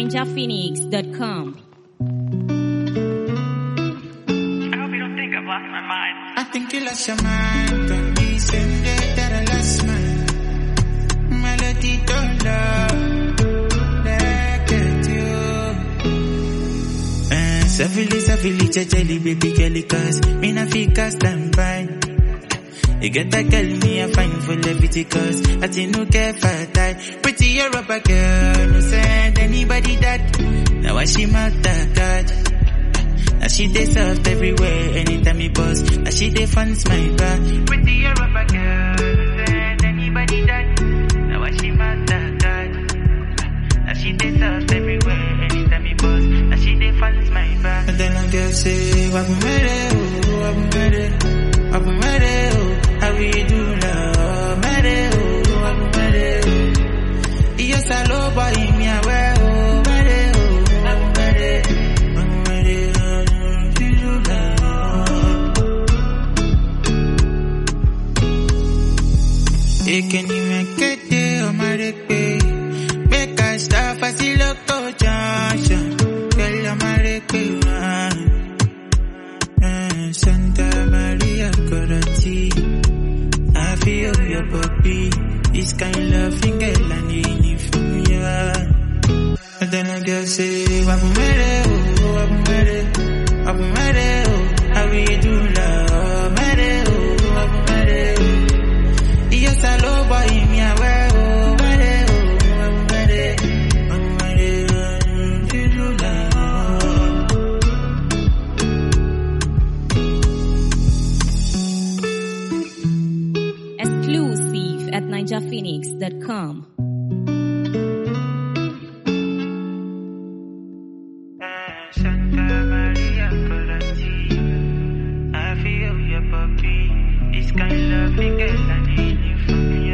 ninjaphoenix.com. I hope you don't think I've lost my mind. I think you lost your mind when we send it that I lost mine. Melody don't love like it you. Eh, Savili, savili, jajali, baby girl, cause me na fika stand by. You get that girl, me a fine for levity cause I think no care for that. Pretty Europa girl, no send anybody that. Now I she matter God. Now she dey soft everywhere, anytime me buzz. Now she dey fans my back. Pretty Europa girl, no send anybody that. Now I she matter God. Now she dey soft everywhere, anytime me buzz. Now she dey fans my back. And then I girl say, Wabu mere, oh, wabu mere, wabu mere, oh, how we do love, mere, oh, wabu mere, oh. Yes, I love boy, me a wear, oh, mere, oh, wabu mere, wabu mere, oh, we do love. Ekeni mekete omareke Make I start faciloko junction Girl omareke uh, Santa Maria Corati I feel your puppy This kind of loving girl I need it from you And then I girl say Wabu mere oh, wabu mere Wabu mere oh How we do love mere oh, wabu mere oh Yes, I love boy, me a wear, oh, mere, oh, I'm mere, I'm mere, oh, you do love. Exclusive at ninjaphoenix.com. Santa Maria Colati, I feel your puppy. This kind of loving girl, I need you from you.